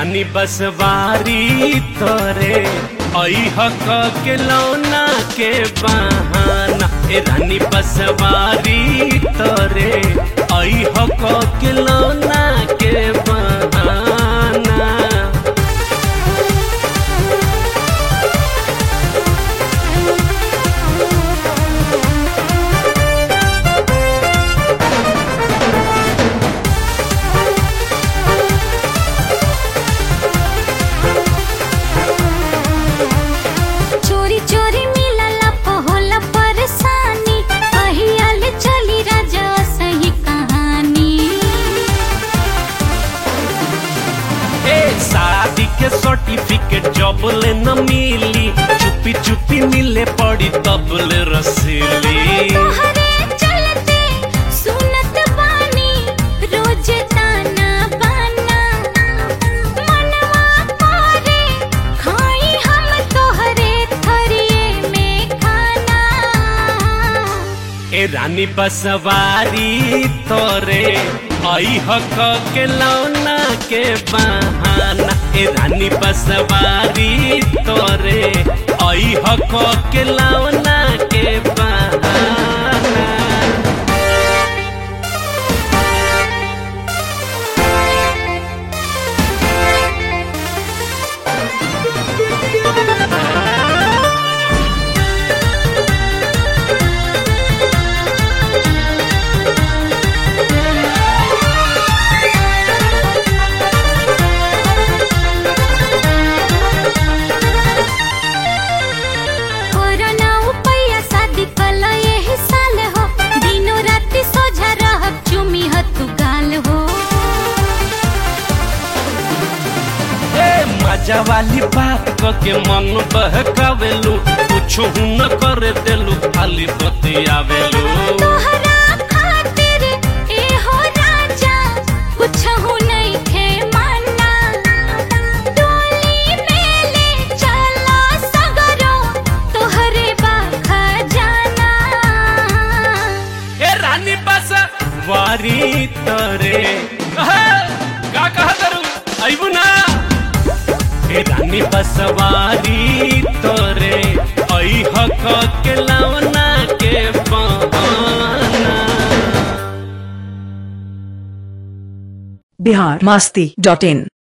रानी बसवारी तोरे ऐह क के लौना के बहाना ए रानी बसवारी तोरे ऐह क के लौना के बहाना चोरी चोरी मिलला पहोला परेशानी कहियाल चली राजा सही कहानी ए शादी के सर्टिफिकेट जब ले न मिली चुपी चुपी मिले पड़ी तब ले रसीली तोहरे चलते सुनत बानी रोज ताना बाना मनवा करे खाई हम तोहरे थरिए में खाना ए रानी बसवारी तोरे ऐह क के लौना के बहाना ए रानी बसवारी तोरे ऐह क के लौना के बहाना कोरोना उपैया शादी कल यही साल हो दिनों राति सोझा रहब चुमी हतु गाल हो ए मजा वाली बात क के मन बहकावेलू कुछ न करे देलू खाली बतियावेलू तोहरा खातिर ए हो राजा कुछ हो नहीं खे माना डोली में ले चला सगरो तोहरे बाखा जाना ए रानी बस वारी तरे अहे, का कहा करू आइबू ना ए रानी बस वारी तोरे ऐह क के लवना के बहाना बिहार मास्ती डॉट इन